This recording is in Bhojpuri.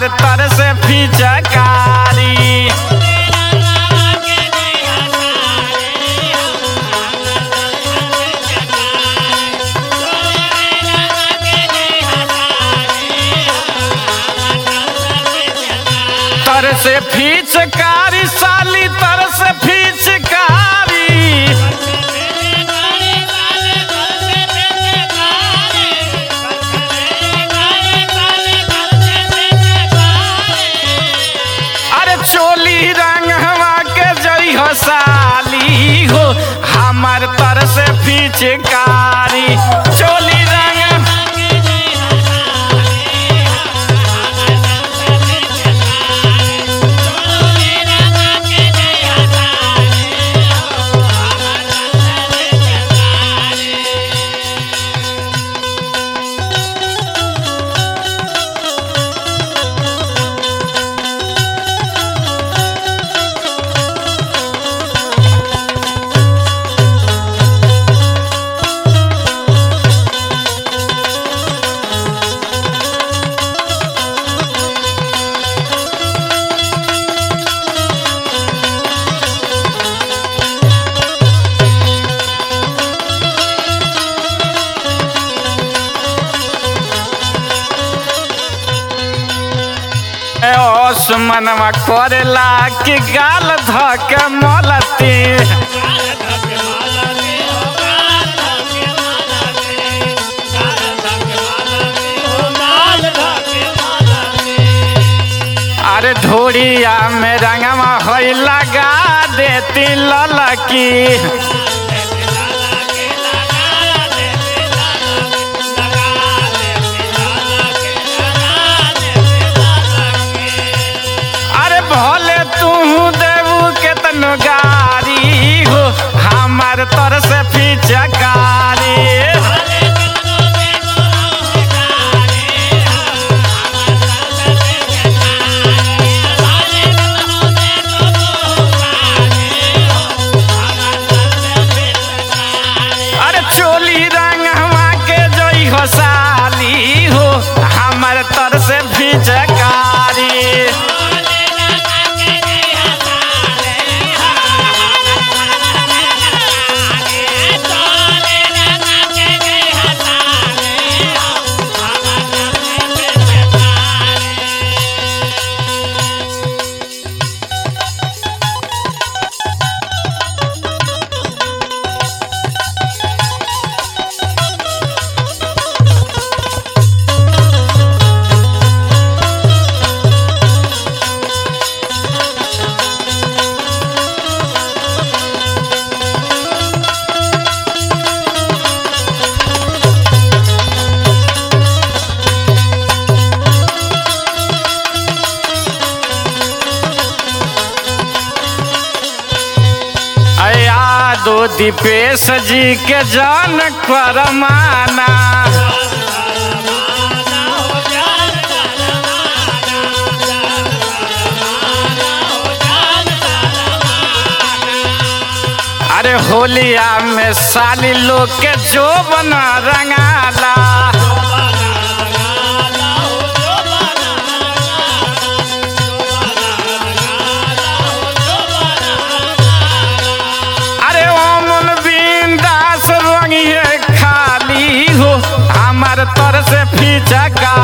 तर से फिचकारी तर से फिचकारी साली तर से फिचकारी अरे चोली रंग हवा के जई हो साली हो हमार तर से फिचकारी चोली रंग ओसमनवा करेला कि गाल धक मलती अरे ढोड़िया में रंगवा होई लगा देती ललकी अरे भोले तू देवू के तनु गारी हो हमार तर से फिचकारी अरे चोली रंग हवा के जोई हो साली हो हमार तर से फिचकारी अया दो दीपेश जी के जान करमाना अरे होलिया में साली लोग के जो बना रंगाला अरे ओमन बिंदास रंगिए खाली हो हमार तर से फिचका